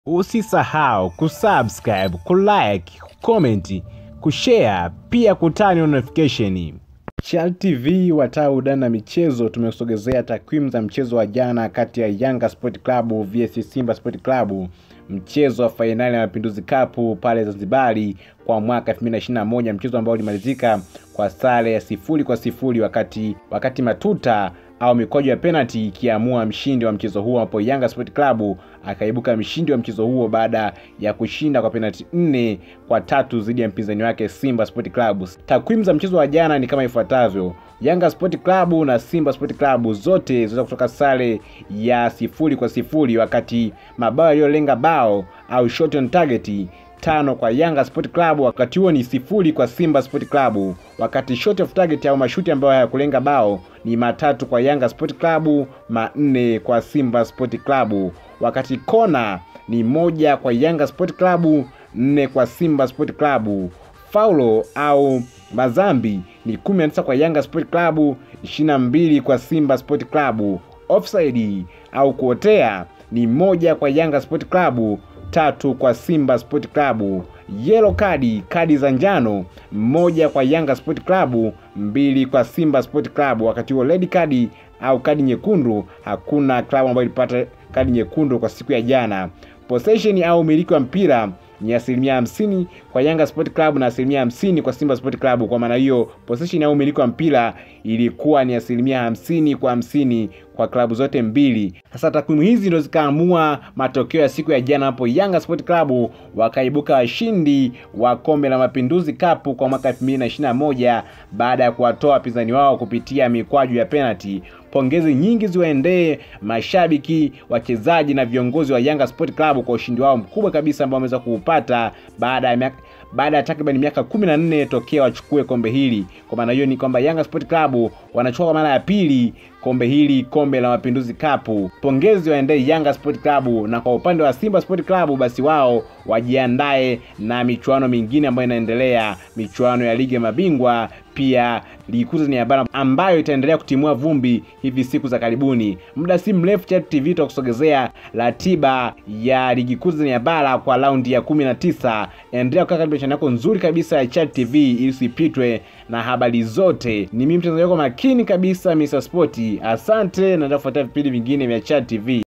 Usisahau kusubscribe, kulike, kucomment, kushare pia kutani notification. Chal TV watau dana michezo tumekusogezea takwimu za mchezo wa jana kati ya Yanga Sport Club vs Simba Sport Club, mchezo wa fainali ya Mapinduzi Cup pale Zanzibari kwa mwaka 2021, mchezo ambao ulimalizika kwa sare ya sifuri kwa sifuri wakati wakati matuta au mikwaju ya penalty ikiamua mshindi wa mchezo huo, ambapo Yanga Sport Club akaibuka mshindi wa mchezo huo baada ya kushinda kwa penalty nne kwa tatu dhidi ya mpinzani wake Simba Sport Club. Takwimu za mchezo wa jana ni kama ifuatavyo: Yanga Sport Club na Simba Sport Club zote ziliweza kutoka sare ya sifuri kwa sifuri, wakati mabao yaliyolenga bao au shot on target tano kwa Yanga Sport Club, wakati huo ni sifuri kwa Simba Sport Club, wakati shot of target au mashuti ambayo hayakulenga bao ni matatu kwa Yanga Sport Club, manne kwa Simba Sport Club, wakati kona ni moja kwa Yanga Sport Club, nne kwa Simba Sport Club. Faulo au mazambi ni 19 kwa Yanga Sport Club, 22 kwa Simba Sport Club. Offside au kuotea ni moja kwa Yanga Sport Club, tatu kwa Simba Sport Club. Yellow kadi, kadi za njano, moja kwa Yanga Sport Club, mbili kwa Simba Sport Club. Wakati huo red kadi au kadi nyekundu, hakuna klabu ambayo ilipata kadi nyekundu kwa siku ya jana. Possession au umiliki wa mpira ni asilimia hamsini kwa Yanga Sport Club na asilimia hamsini kwa Simba Sport Club. Kwa maana hiyo possession au umiliki wa mpira ilikuwa ni asilimia hamsini kwa hamsini kwa klabu zote mbili. Sasa takwimu hizi ndio zikaamua matokeo ya siku ya jana, hapo Yanga Sport Club wakaibuka washindi wa kombe la Mapinduzi Cup kwa mwaka 2021 baada ya kuwatoa wapinzani wao kupitia mikwaju ya penalty. Pongezi nyingi ziwaendee mashabiki, wachezaji na viongozi wa Yanga Sport Club kwa ushindi wao mkubwa kabisa ambao wameweza kuupata baada ya miaka baada ya takriban miaka kumi na nne tokea wachukue kombe hili. Kwa maana hiyo ni kwamba Yanga Sport Club wanachukua kwa mara ya pili kombe hili, kombe la Mapinduzi Cup. Pongezi waendee Yanga Sport Club, na kwa upande wa Simba Sport Club basi wao wajiandae na michuano mingine ambayo inaendelea, michuano ya ligi ya mabingwa pia ligi kuu Tanzania bara ambayo itaendelea kutimua vumbi hivi siku za karibuni. Muda si mrefu Chat TV tutakusogezea ratiba ya ligi kuu Tanzania bara kwa raundi ya kumi na tisa. Endelea kukaa katika channel yako nzuri kabisa ya Chat TV ili usipitwe na habari zote. Ni mimi mtangazaji wako makini kabisa Mr. Sport. Asante na nitafuatia vipindi vingine vya Chat TV.